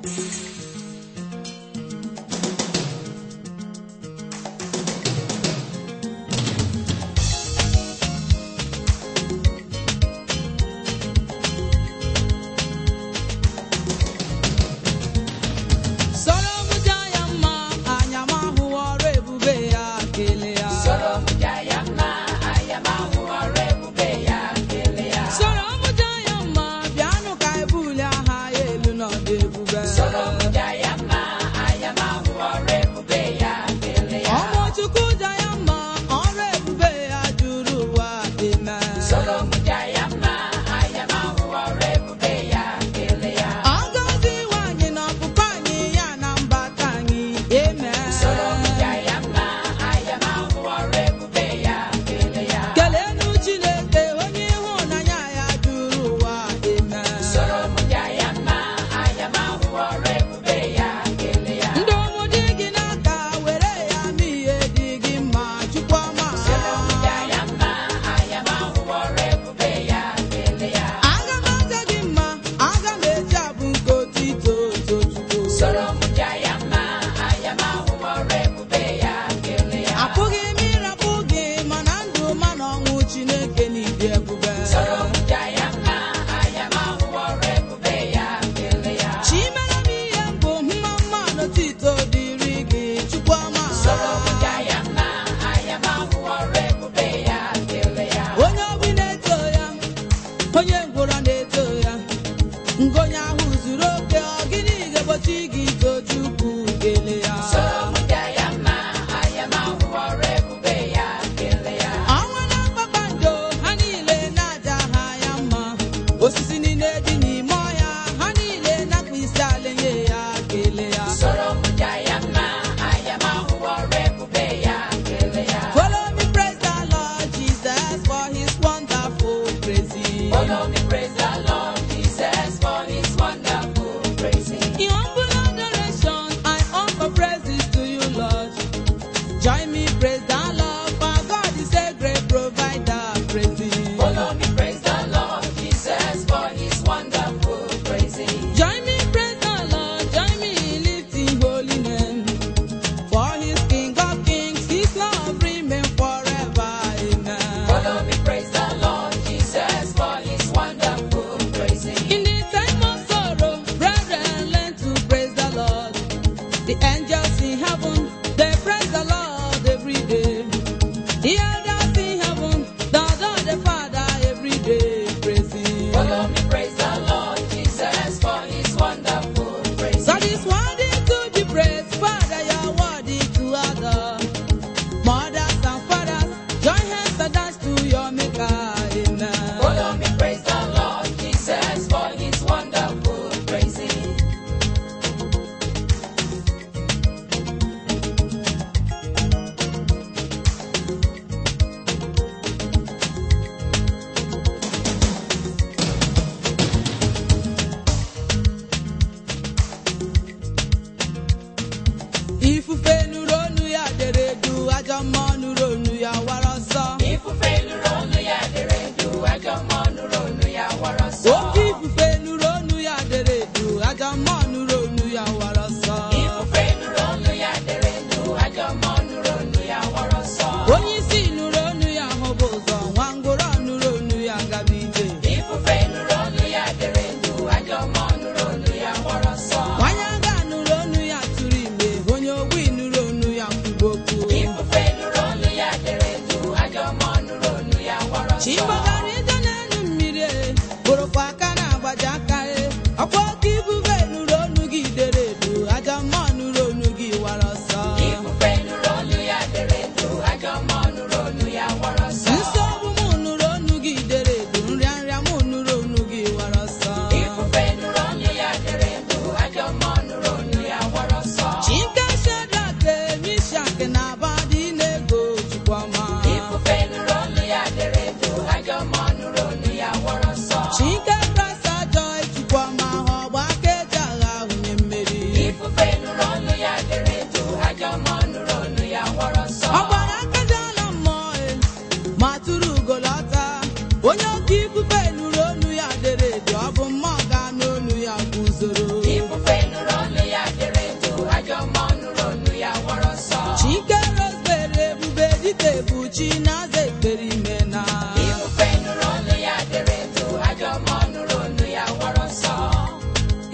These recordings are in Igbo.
soro m jaa ya mma anya m ahụ ọrụ ebube ya kele ya Soro m jaa ya mma, anya m ahụ ọrụ ebube ya, kelee ya. soro m jaa ya mma bịanụ ka ebuli aha ya elu n'ọdụ ebube Soro m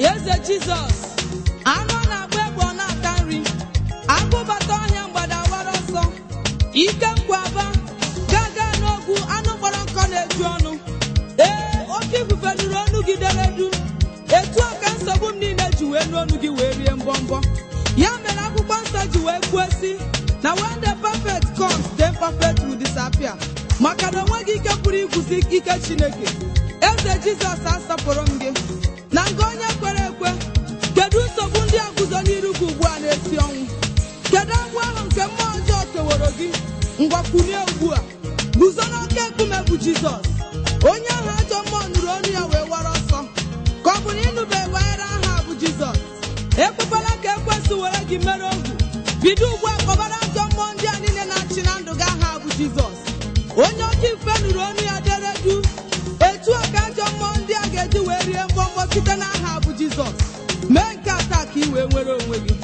eze jizọs anụ a na-agba egbe ọ na-ata nri agụbata ọhịa mgbada wara ọsọ ike nkwaba gaga n'ogwu anụ kpọrọ nkọ na-eju ọnụ ee oke ifufe nụrụ ọnụ gị dere du etu a ka nsogbu m niile ji wee nụ ọnụ gị wee rie mbọmbọ ya mere akwụkwọ nsọ ji wee kwuo si na when the perfect comes the imperfect will disappear maka na onweghị ike pụrụ igwuzi ike chineke eze jizọs asọpụrụ m gị na nga onye kwere ekwe kedu nsogbu ndị a guzo n'iru gị ugbu a na-esi ọnwụ kedu agbụ ahụ nke mmụọ ọjọọ keworo gị ngwakwunie ugbu a guzo n'oke nkume bụ jizọs onye ahụ ajọ mmụọ nụrụ ọnụ ya wee wara ọsọ ka ọ bụ na ịnụbeghị banyere aha a bụ jizọs ekwekwala ka ekwesị were gị mere ohu bido ugbu a kpọbara ajọ mmụọ ndị a niile na-achị na ndụ gị aha a bụ jizọs onye oke ife nụrụ ọnụ ya dere du etu a ka ajọ mmụọ ndị a ga-eji wee rie mbọmbọ site n'aha a bụ jizọs mee nke a taa ka ị wee nwere onwe gị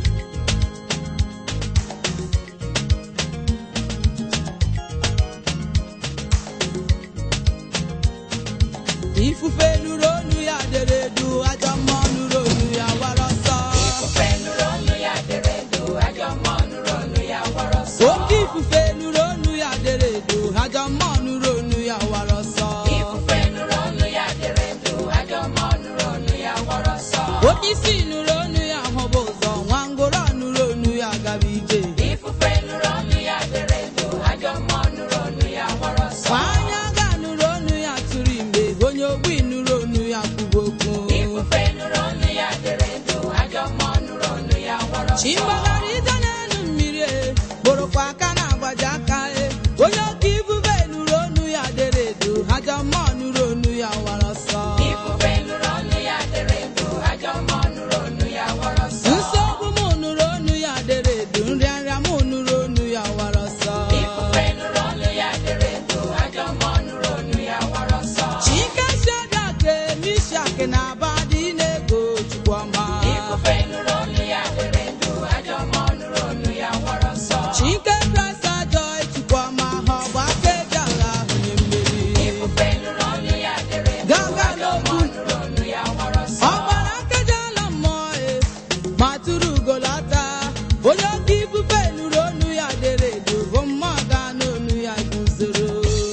ifufe nụrụ ọnụ ya dere du ajọ mmụọ nụrụ ọnụ ya wara ọsọ Ifufe nụrụ ọnụ ya dere duu, ajọ mmụọ nụrụ ọnụ ya wara ọsọ. oke ifufe nụrụ ọnụ ya dere du ajọ mmụọ nụrụ ọnụ ya wara ọsọ Ifufe nụrụ ọnụ ya dere duu, ajọ mmụọ nụrụ ọnụ ya wara ọsọ. oke isi nụrụ ọnụ ya hụba ụzọ nwa ngwụrọ nụrụ ọnụ ya gaba ije Ifufe nụrụ ọnụ ya dere duu, ajọ mmụọ nụrụ ọnụ ya wara ọsọ. nwa anya ga nụrụ ọnụ ya tụrụ imbe onye ogbi nụrụ ọnụ ya kwuba okwu Ifufe nụrụ ọnụ ya dere duu, ajọ mmụọ nụrụ ọnụ ya wara ọsọ. chimbagara ije n'elu mmiri e kpụrụkwa aka na-agbaji aka e onye oke ifufe nụrụ ọnụ ya dere edo ajọ mmụọ nụrụ ọnụ ya wara ọsọ Ifufe nụrụ ọnụ ya dere duu, ajọ mmụọ nụrụ ọnụ ya wara ọsọ. nsogbu m nụrụ ọnụ ya dere edo nrịanrịa m nụrụ ọnụ ya wara ọsọ Ifufe nụrụ ọnụ ya dere duu, ajọ mmụọ nụrụ ọnụ ya wara ọsọ. chike shedake mishak na abadi na-ego chukwuma Ifufe nụrụ ọnụ ya dere duu, ajọ mmụọ nụrụ ọnụ ya wara ọsọ. chike prasa joy chukwuma ha ọgba aka eji agha ahụnye mmeri Ifufe nụrụ ọnụ ya dere duu, gaga ajọ n'okwu mmụọ nụrụ ọnụ ya wara ọsọ. ọgbara nkeji ala mmụọ e ma tụrụ ugolata onye oke ifufe nụrụ ọnụ ya dere edo bụ mmụọ ga n'onu ya guzoro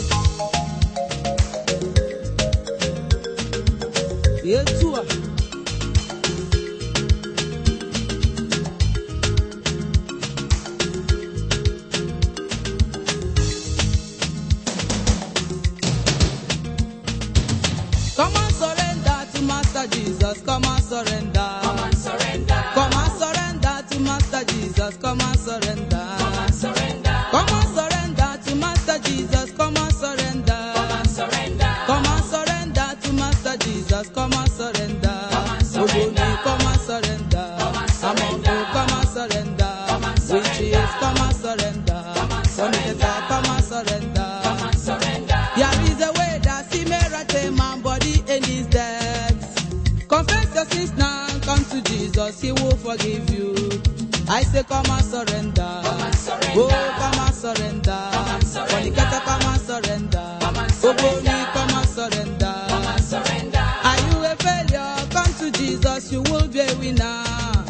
etu a Come and surrender to Master Jesus. Come and surrender. Come and surrender. Come and surrender to Master Jesus. Come and surrender. Come and surrender. Come and surrender to Master Jesus. Come and surrender. Come and surrender. Come and surrender to Master Jesus. Come and surrender. Come and surrender. Ogoni, come and surrender. Come and surrender. Amongo, come and surrender. Come and surrender. Witches, come and surrender. Come and surrender. Fornicator, come and surrender. Come and surrender. There is a way that see me right a man body in his death. Confess your sins now, come to Jesus, he will forgive you. I say come and surrender. Come and surrender. Oh, come and surrender. Come and surrender. Fornicator, come and surrender. Come and surrender. Ogoni, come and surrender. Come and surrender. Are you a failure? Come to Jesus, you will be a winner.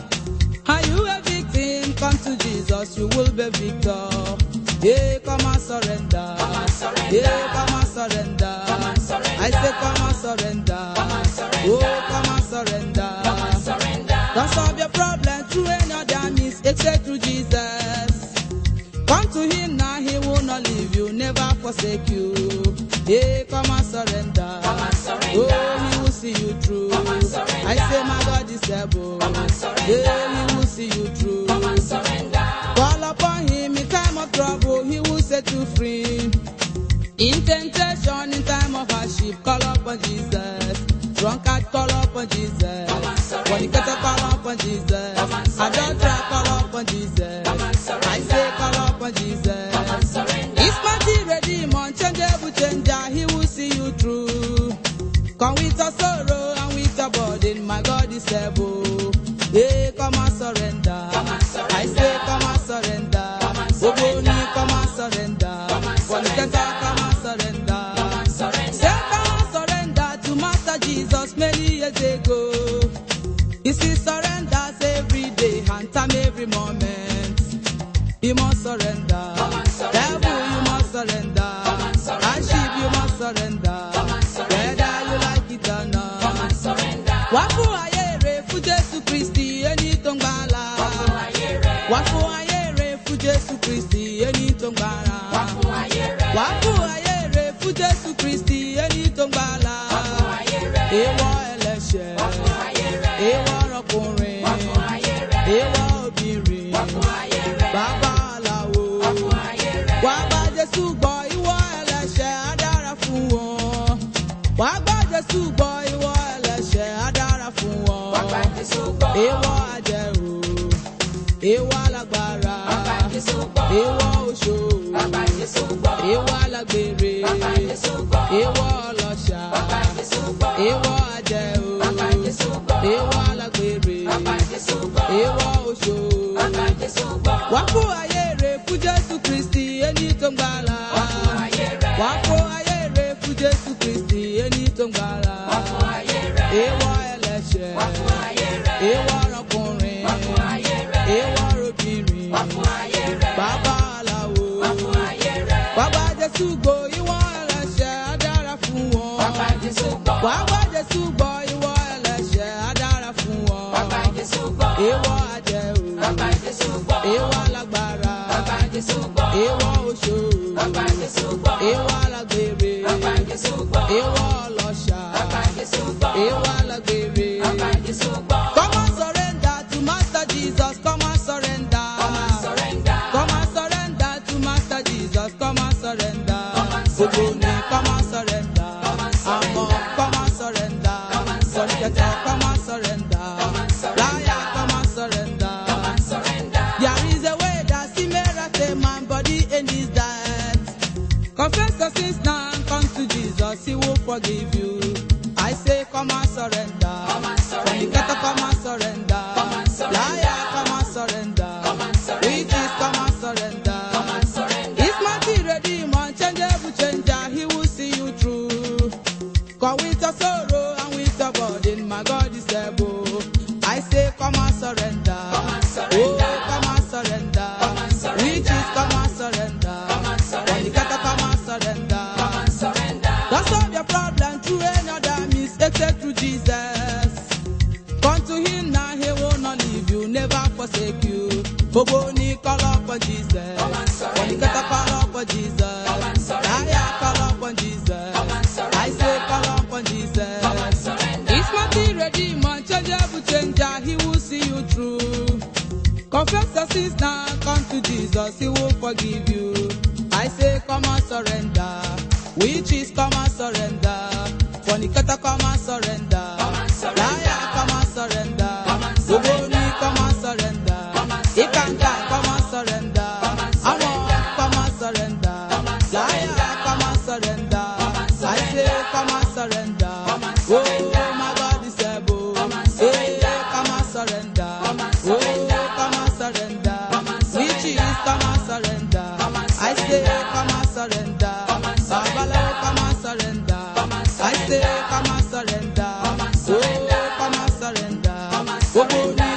Are you a victim? Come to Jesus, you will be victor. Yeah, come and surrender. Come and surrender. Yeah, come and surrender. Come and surrender. I say come and surrender. Come and surrender. Oh, come and surrender. Come and surrender. Don't solve your problem through any other means except through Jesus. Come to him now, he will not leave you, never forsake you. Hey, come and surrender. Come and surrender. Oh, he will see you through. Come and surrender. I say my God is able. Come and surrender. Yeah, he will see you through. Come and surrender. Call upon him in time of trouble, he will set you free. In temptation, in time of hardship, call upon Jesus. Drunkard, call upon Jesus. Come and surrender. Fornicator, call upon Jesus. Come and surrender. Adulterer, call upon Jesus. Come and surrender. I say, call upon Jesus. Come and surrender. His mighty redeemer, unchangeable changer, he will see you through. Come with your sorrow and with your burden, my God is able. Hey, come and surrender. Come and surrender. I say, come and surrender. Come and surrender. Ogoni, come and surrender. Come and Fornicator, surrender. come and surrender. Come and surrender. Say, come and surrender to Master Jesus many years ago. You see, surrenders every day and time every moment. You must surrender. Come and surrender. Devil, you must surrender. Come and surrender. And sheep, you must surrender. Come and surrender. Whether you like it or Come not. and surrender. Wá fún ayé rẹ̀ fún Jésù Kristi ẹni tó ń gbàlà. Wá fún ayé rẹ̀. Wá fún ayé rẹ̀ fún Jésù Kristi ẹni tó ń gbàlà. Wá fún ayé rẹ̀. Wá fún ayé rẹ̀ fún Jésù Kristi ẹni tó ń gbàlà. Wá fún ayé rẹ̀. Èèwọ̀ ẹlẹ́ṣẹ̀. Wá fún ayé rẹ̀. Èèwọ̀ ọkùnrin. Wá fún ayé rẹ̀. Èèwọ̀ obìnrin. Wá fún ayé rẹ̀. Bàbá aláwo. Wá fún ayé rẹ̀. Wá bá Jésù gbọ́ ìwọ ẹlẹ́ṣẹ̀ á dára fún wọn. Wá bá Jésù gbọ́ ìwọ ẹlẹ́ṣẹ̀ á dára fún wọn. Wá bá Jésù gbọ́. Èèwọ̀ àjẹrò, èèwọ̀ alágbára, Wá bá Jésù gbọ́. èèwọ̀ oṣó, Wá bá Jésù gbọ́. èèwọ̀ alágbèrè, Wá bá Jésù gbọ́. èèwọ̀ ọlọ́ṣà, Wá bá Jésù gbọ́. èèwọ̀ àjẹrò, Wá bá Jésù gbọ́. èèwọ̀ alágbèrè, Wá bá Jésù gbọ́. èèwọ̀ oṣó. Wá bá Jésù gbọ́. Wá fún ayé rẹ̀ fún Jésù Kristi ẹni tó ń gbàlà. Wá fún ayé rẹ̀. Wá fún ayé rẹ̀ fún Jésù Kristi ẹni tó ń gbàlà. Wá fún ayé rẹ̀. Èèwọ̀ ẹlẹ́ṣẹ̀, Wá fún ayé rẹ̀. èèwọ̀ ọkùnrin, Wá fún ayé rẹ̀. èèwọ̀ obìnrin, Wá fún ayé rẹ̀. bàbá aláwo. Wá fún ayé rẹ̀. Bàbá Jésù gbọ́ ìwọ ẹlẹ́ṣẹ̀ á dára fún wọn. Wá bá Jésù gbọ́. Wá bá Jésù gbọ́ ìwọ ẹlẹ́ṣẹ̀ á dára fún wọn. Wá bá Jésù gbọ́. Èèwọ̀ àjẹrò, Wá bá Jésù gbọ́. èèwọ̀ alágbára. Wá bá Jésù gbọ́. Èèwọ̀ oṣó, Wá bá Jésù gbọ́. èèwọ̀ alágbèrè, Wá bá Jésù gbọ́. èèwọ̀ ọlọ́ṣà, Wá bá Jésù gbọ́. èèwọ̀ alágbèrè. Wá bá Jésù gbọ́. Come and surrender to Master Jesus, come and surrender. Come and surrender. Come and surrender to Master Jesus, come and surrender. Come and surrender. Ogoni, come and surrender. Come and surrender. Amor, come and surrender. Come and surrender. Fornicator, come and surrender. Come and surrender. Liar, come and surrender. Come and surrender. There is a way that see miracle, man body in his death. Confess your sins now and come to Jesus, he will forgive you. I say, come and surrender. Come and surrender. Fornicator, come and surrender. Come and surrender. Liar, come and surrender. Come and surrender. Witches, come and surrender. Come and surrender. His mighty redeemer, changeable changer, he will see you through. Come with your sorrow and with your burden, my God is able. I say, come and surrender. Come and surrender. Oh, come and surrender. Come and surrender. Witches, come and surrender. Come and surrender. Fornicator, come and surrender. Come and surrender. Don't solve your problem through another means except through Jesus. Come to him now, he will not leave you, never forsake you. Ogoni, call upon Jesus. Come and surrender. Fornicator, call upon Jesus. Come and surrender. Liar, call upon Jesus. Come and surrender. I say, call upon Jesus. Come and surrender. His mighty redeemer, changeable changer, he will see you through. Confess your sins now, come to Jesus, he will forgive you. I say, come and surrender. Witches, come and surrender. Fornicator, come and surrender. Come and surrender. Liar, come and surrender. Come and surrender. Ogoni, come and surrender. Come and surrender. Ikanga, come and surrender. Come and surrender. Amor, come and surrender. Come and surrender. Liar, come and surrender. Come and I say, surrender. come and surrender. Come and surrender. Oh, my God is able. Come and surrender. Hey, come and surrender. Come and surrender. Oh, come and surrender. Come and surrender. Witches, come and surrender. Come and I say, surrender. come and surrender. Come and surrender. Babalawo, come and surrender. Come and I say, surrender. come and surrender. Come and surrender. Oh, come and surrender. Come and surrender. Ogoni,